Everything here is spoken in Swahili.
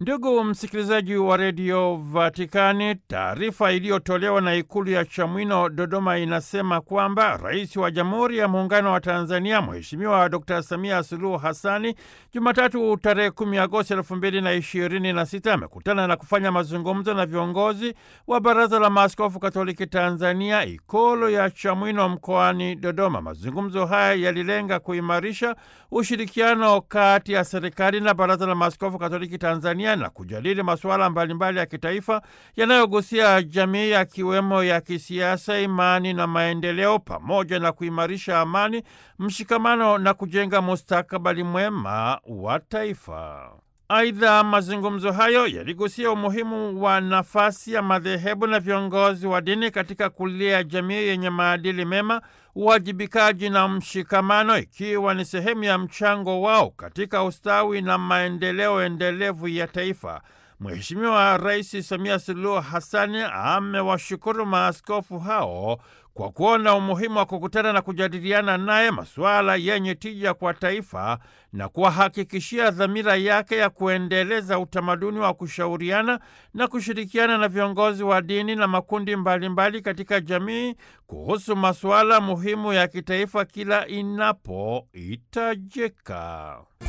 Ndugu msikilizaji wa redio Vatikani, taarifa iliyotolewa na ikulu ya Chamwino, Dodoma, inasema kwamba rais wa Jamhuri ya Muungano wa Tanzania Mheshimiwa Dr Samia Suluhu Hassani Jumatatu tarehe 10 Agosti elfu mbili na ishirini na sita amekutana na kufanya mazungumzo na viongozi wa Baraza la Maaskofu Katoliki Tanzania, ikulu ya Chamwino mkoani Dodoma. Mazungumzo haya yalilenga kuimarisha ushirikiano kati ya serikali na Baraza la Maaskofu Katoliki Tanzania na kujadili masuala mbalimbali ya kitaifa yanayogusia jamii yakiwemo ya kisiasa, imani na maendeleo, pamoja na kuimarisha amani, mshikamano na kujenga mustakabali mwema wa taifa. Aidha, mazungumzo hayo yaligusia umuhimu wa nafasi ya madhehebu na viongozi wa dini katika kulea jamii yenye maadili mema, uwajibikaji na mshikamano, ikiwa ni sehemu ya mchango wao katika ustawi na maendeleo endelevu ya taifa. Mheshimiwa Rais Samia Suluhu Hassani amewashukuru maaskofu hao kwa kuona umuhimu wa kukutana na kujadiliana naye masuala yenye tija kwa taifa na kuwahakikishia dhamira yake ya kuendeleza utamaduni wa kushauriana na kushirikiana na viongozi wa dini na makundi mbalimbali mbali katika jamii kuhusu masuala muhimu ya kitaifa kila inapohitajika.